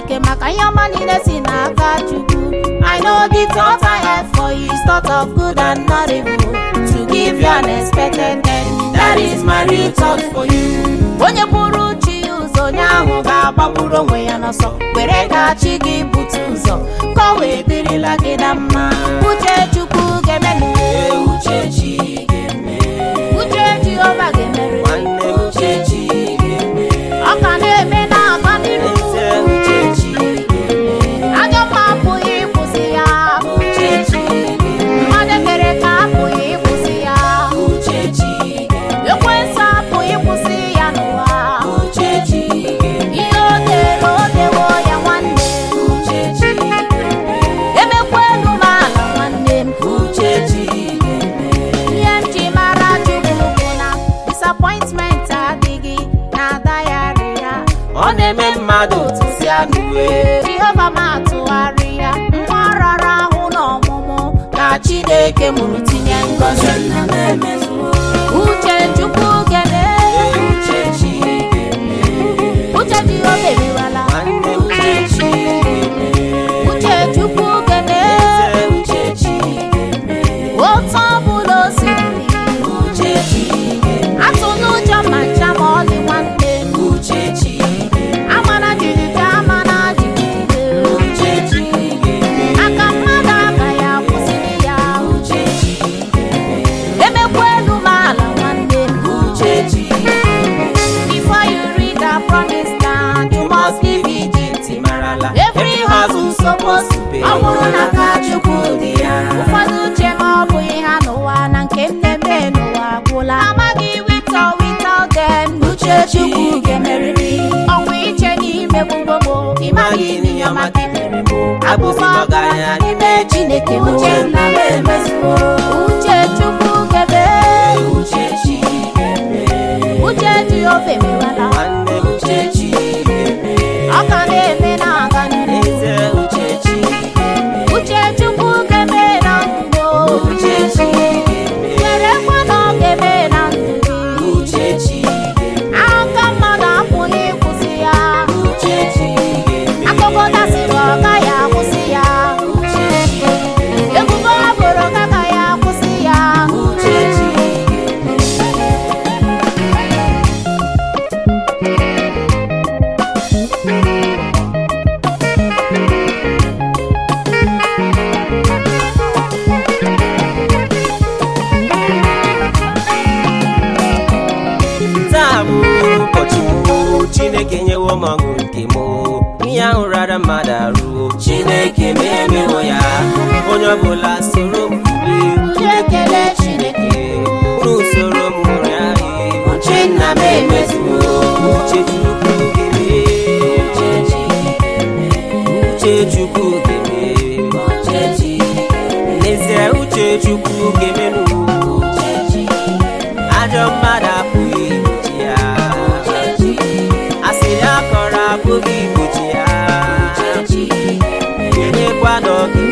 chineke maka ihe ọma niile si n'aka chukwu i know the thought i have for you is thought of good and not evil to give you an expected end that is my real thought for you onye bụrụ chi ya ụzọ onye ahụ ga-agbagburu onwe ya n'ọsọ were ka chi gị bute ụzọ ka o wee dịrịla gị na mma uche chukwu ga-emenụ Ee, uche chi ga-eme uche jehova ga-emere nwanne m uche chi ga-eme ọ ka na-eme na-aga n'iru eze uche chi ga-eme ajọ mma apụghị ịkwụsị ya uche chi ga-eme mmadụ mere ka apụghị ịkwụsị ya uche chi ga-eme ekwensu apụghị ịkwụsị ya n'ụwa uche chi ga-eme ihe o dere o dewo ya nwanne uche chi ga-eme emekwa elu m ala nwanne m uche chi ga-eme ihe m ji mara chukwu bụ na disappointment adịghị na dayari ya ọ na-eme mmadụ tụsịa n'uwe jehova m atụgharị ya nwa rara ahụ n'ọmụmụ ka chineke mụrụ tinye ngọzi nna m emezuo uche chukwu gene Ee, uche chi ga-eme uche jehova eriwala nwanne m uche chi ga-eme uche chukwu gene eze uche chi ga-eme otu ọbụla o siri uche chi ga-eme atụ n'ụjọ ma ncha ma ọlị nwanne m uche chi ga-eme amana jijiji amana jigide uche chi ga-eme aka mmadụ agaghị akwụsịrị ya uche chi ga-eme emekwa elu m ala nwanne m uche chi ga-eme before you read the promise land you must leave Egypt marala every hustle supposed to pay ọ bụrụ na aka chukwu dị ya ụfọdụ uche ma ọ bụghị ha n'ụwa na nke m na-eme n'ụwa agwụla amaghị wito wito dem uche chukwu ga-emerịrị ọnwa iche n'ime gbogbo ịmaghị n'ihe ọma gị mere bụ abụbọ ọgaranya n'ime chineke uche nna m emezuo uche chukwu gebe uche chi ga-eme uche jehova emewala nwanne m uche chi ga-eme ọ ka na-eme na-aga n'ihu eze uche chi ga-eme uche chukwu ga-eme na ndụ uche chi ga-eme werekwa na ọ ga-eme na ndụ gị uche chi ga-eme aka mmadụ apụghị ịkwụsị ya uche chi ga-eme akụkọ dasịrị ọ gaghị akwụsị ya uche chi ga-eme ebubo ha boro ka agaghị akwụsị ya uche chi ga-eme taa bụ ụbọchị m chineke nyewo m ọṅụ nke m ihe ahụ rara mmadụ arụ chineke ma emewo ya onye ọbụla soro m Unu ekele Chineke unu soro m ṅụrịa ihe uche nna m emezuo uche chukwu gebe uche chukwu gebe n'ezie uche chukwu gemenụ ajọ mmadụ apụghị igbochi ya asịrị akọrọ apụghị igbochi ya enyekwa na ọ